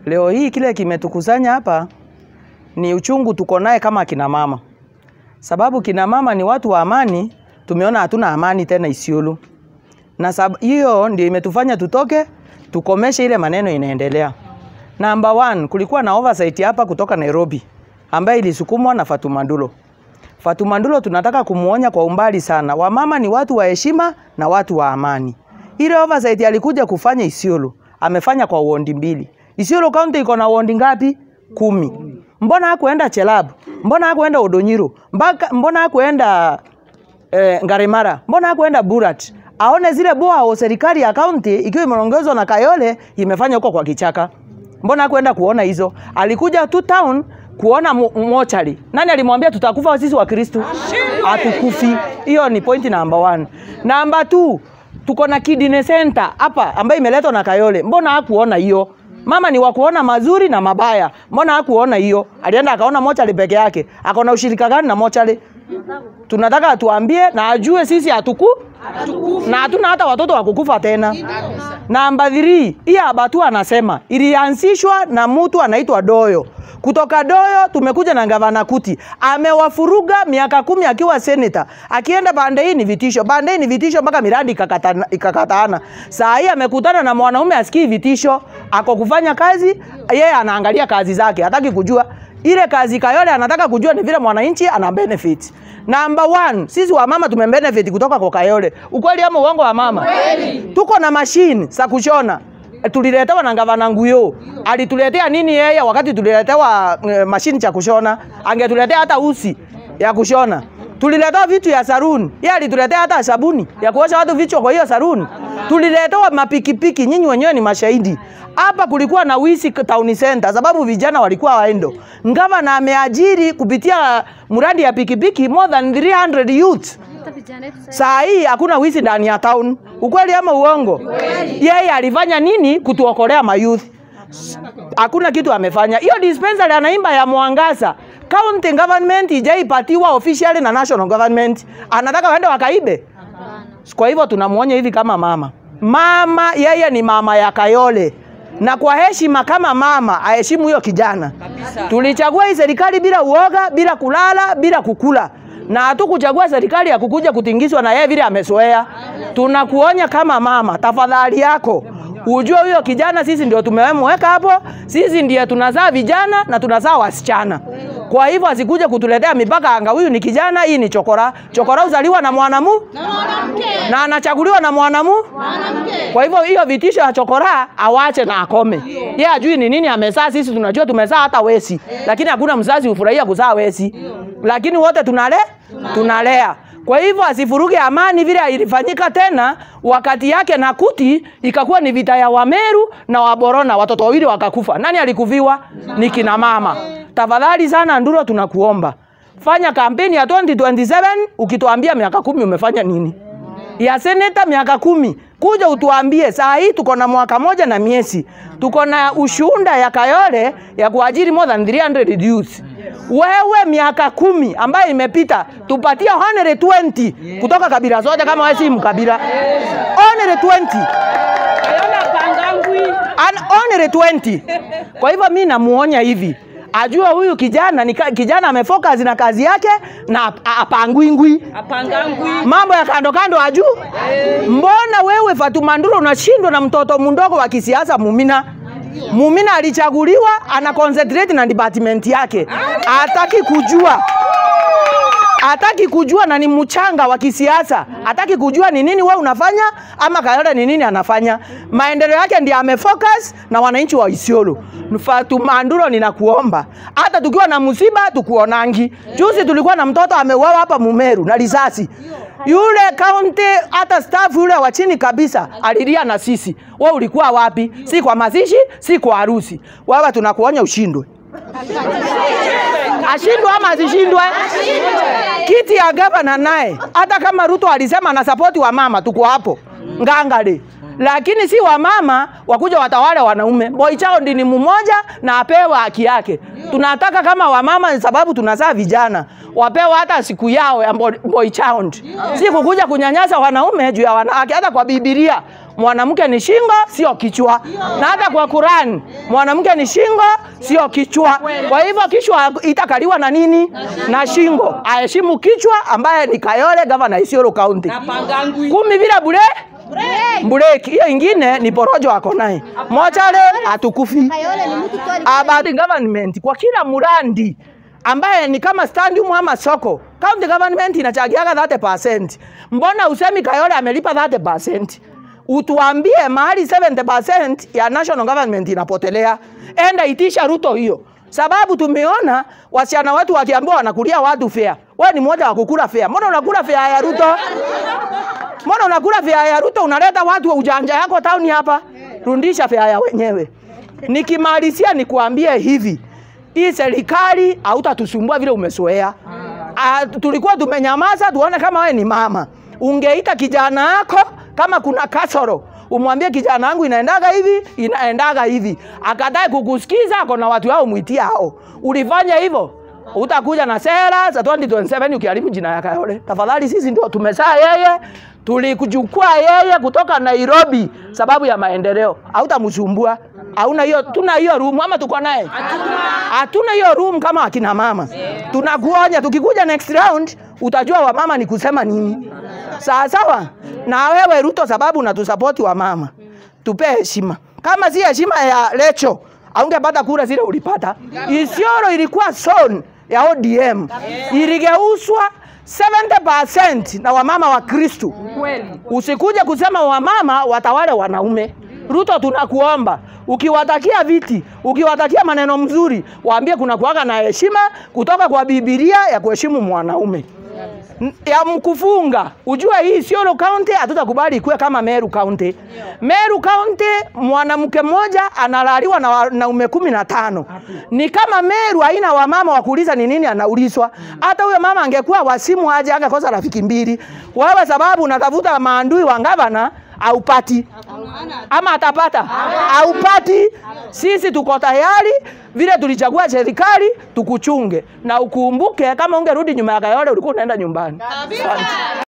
Leo hii kile kimetukusanya hapa ni uchungu tuko naye kama kina mama, sababu kina mama ni watu wa amani. Tumeona hatuna amani tena Isiolo, na sab hiyo ndio imetufanya tutoke tukomeshe ile maneno inaendelea. Number one, kulikuwa na oversight hapa kutoka Nairobi ambaye ilisukumwa na Fatuma Ndulo. Fatuma Ndulo tunataka kumuonya kwa umbali sana, wamama ni watu wa heshima na watu wa amani. Ile oversight alikuja kufanya Isiolo, amefanya kwa wondi mbili. Isiolo County iko na wondi ngapi? Kumi. Mbona hakuenda Chelab? Mbona hakuenda Odonyiro? Mbaka, mbona hakuenda eh, Ngarimara? Mbona hakuenda Burat? Aone zile boa serikali ya county ikiwa imeongezwa na Kayole imefanya huko kwa kichaka. Mbona hakuenda kuona hizo? Alikuja tu town kuona mo mochari. Nani alimwambia tutakufa sisi wa Kristo? Hatukufi. Hiyo ni point number one. Number two, tuko na kidney center hapa ambayo imeletwa na Kayole. Mbona hakuona hiyo? Mama ni wa kuona mazuri na mabaya. Mbona hakuona hiyo? Alienda akaona mochari peke yake. Akaona ushirika gani na mochari? Tunataka atuambie na ajue sisi hatuku na hatuna hata watoto wa kukufa tena. Namba 3, hii Abatu anasema ilianzishwa na mtu anaitwa Doyo. Kutoka Doyo tumekuja na gavana Kuti, amewafuruga miaka kumi akiwa senator, akienda pande hii ni vitisho, pande hii ni vitisho mpaka miradi ikakatana- ikakataana. Saa hii amekutana na mwanaume asikii vitisho, ako kufanya kazi, yeye anaangalia kazi zake, hataki kujua ile kazi Kayole anataka kujua ni vile mwananchi ana benefit. Number one, sisi wa mama tume benefit kutoka kwa Kayole. Ukweli ama uongo wa mama? Tuko na machine za kushona. Tuliletewa na gavana Nguyo. Alituletea nini yeye wakati tuliletewa uh, mashine cha kushona? Angetuletea hata usi ya kushona. Tuliletewa vitu ya saruni. Yeye alituletea hata sabuni ya kuosha watu vichwa kwa hiyo saruni. Tuliletewa mapikipiki, nyinyi wenyewe ni mashahidi. Hapa kulikuwa na wisi town center sababu vijana walikuwa waendo. Ngavana ameajiri kupitia mradi ya pikipiki more than 300 youth. Saa hii hakuna wizi ndani ya town. Ukweli ama uongo? Yeye alifanya nini kutuokolea mayouth? Hakuna kitu amefanya. Hiyo dispensary anaimba ya Mwangaza. County government ijaipatiwa officially na national government. Anataka waende wakaibe. Kwa hivyo tunamwonya hivi kama mama. Mama yeye ni mama ya Kayole. Na kwa heshima kama mama aheshimu huyo kijana. Tulichagua hii serikali bila uoga, bila kulala, bila kukula. Na hatukuchagua serikali ya kukuja kutingizwa na yeye vile amezoea. Tunakuonya kama mama, tafadhali yako ujue huyo kijana sisi ndio tumemweka hapo, sisi ndiye tunazaa vijana na tunazaa wasichana. Kwa hivyo asikuje kutuletea mipaka anga, huyu ni kijana, hii ni chokora. Chokora uzaliwa na mwanamu na anachaguliwa na mwanamu. Kwa hivyo hiyo vitisho ya chokora awache na akome. Yeye ajui ni nini amezaa, sisi tunajua tumezaa hata wesi, lakini hakuna mzazi hufurahia kuzaa wesi, lakini wote tunale tunalea. Kwa hivyo asifuruge amani vile ilifanyika tena wakati yake na Kuti, ikakuwa ni vita ya Wameru na Waborona, watoto wawili wakakufa. Nani alikuviwa? Ni kina mama. Tafadhali sana Nduro, tunakuomba fanya kampeni ya 2027 ukituambia miaka kumi umefanya nini ya seneta miaka kumi kuja utuambie. Saa hii tuko na mwaka moja na miezi, tuko na ushunda ya Kayole ya kuajiri more than 300 youth. Wewe miaka kumi ambayo imepita, tupatie 120 kutoka kabila zote, kama wewe si mkabila 120 An only 20. Kwa hivyo mi namuonya hivi ajue huyu kijana ni ka- kijana amefocus na kazi yake na ap- apangwingwi mambo ya kando kando aju. Mbona wewe Fatuma Nduro unashindwa na mtoto mdogo wa kisiasa Mumina? Mumina alichaguliwa ana concentrate na department yake, hataki kujua hataki kujua na ni mchanga wa kisiasa, hataki kujua ni nini wewe unafanya ama Kayole ni nini anafanya. Maendeleo yake ndiye amefocus na wananchi wa Isiolo. Fatuma Nduro, ninakuomba hata tukiwa na msiba tukuonangi. Juzi tulikuwa na mtoto ameuawa hapa Mumeru na risasi. Yule county hata staff yule wa chini kabisa alilia na sisi. Wewe ulikuwa wapi? Si kwa mazishi, si kwa harusi. Wewe tunakuonya ushindwe. Ashindwe ama asishindwe? Kiti ya gavana naye, hata kama Ruto alisema ana support wa mama, tuko hapo ngangale, lakini si wa mama wakuja watawale wanaume. Boy child ni mmoja na apewe haki yake. Tunataka kama wamama, sababu tunazaa vijana, wapewe hata siku yao ya boy boy child, si kukuja kunyanyasa wanaume juu ya wanawake. Hata kwa Biblia mwanamke ni shingo, sio kichwa. Na hata kwa Qur'an mwanamke ni shingo, sio kichwa. Kwa hivyo kichwa itakaliwa na nini? Na shingo. Aheshimu kichwa ambaye ni Kayole, gavana Isiolo County. Kumi bila bure Mbureki hiyo ingine ni porojo ako naye. Mochale atukufi. Kayole ni mtu tu About government kwa kila murandi ambaye ni kama stadium ama soko, county government inachagiaga 30%. Mbona usemi Kayole amelipa 30%? Utuambie mahali 70% ya national government inapotelea, enda itisha Ruto hiyo, sababu tumeona wasichana wetu wakiambiwa wanakulia watu fea. Wewe ni mmoja wa kukula fea, mbona unakula fea ya Ruto? Mbona unakula fea ya Ruto unaleta watu wa ujanja yako town hapa? Rundisha fea ya wenyewe. Nikimalizia nikuambie hivi, hii serikali hautatusumbua vile umezoea. Ah, tulikuwa tumenyamaza tuone kama wewe ni mama. Ungeita kijana wako kama kuna kasoro umwambie kijana wangu inaendaga hivi inaendaga hivi, akatae kukusikiza, ako na watu wao mwitia hao. Ulifanya hivyo utakuja na sera za 2027 ukiharibu jina ya Kayole. Tafadhali, sisi ndio tumesaa yeye, tulikuchukua yeye kutoka Nairobi sababu ya maendeleo. Hautamsumbua, hauna hiyo, tuna hiyo room ama tuko naye? Hatuna hiyo room kama akina mama. Tunakuonya, tukikuja next round utajua wamama ni kusema nini. Sawa sawa. Na wewe Ruto, sababu unatusapoti wamama, tupe heshima. Kama si heshima ya Lecho aungepata kura zile ulipata. Isiolo ilikuwa zone ya ODM, iligeuzwa 70% na wamama wa Kristu. Usikuje kusema wamama watawale wanaume. Ruto, tunakuomba ukiwatakia viti, ukiwatakia maneno mzuri, waambie kuna kuwaga na heshima kutoka kwa Biblia ya kuheshimu mwanaume N- ya mkufunga. Ujue hii Isiolo County hatutakubali ikuwe kama Meru County. Meru County mwanamke mmoja analaliwa na wanaume kumi na tano. Ni kama Meru haina wamama wa kuuliza ni nini anaulizwa. Hata huyo mama angekuwa wasimu aje angekosa rafiki mbili. Wewe sababu unatafuta maandui wa gavana aupati ama atapata aupati. Sisi tuko tayari vile tulichagua serikali tukuchunge, na ukumbuke kama ungerudi nyuma ya Kayole ulikuwa unaenda nyumbani. Asante.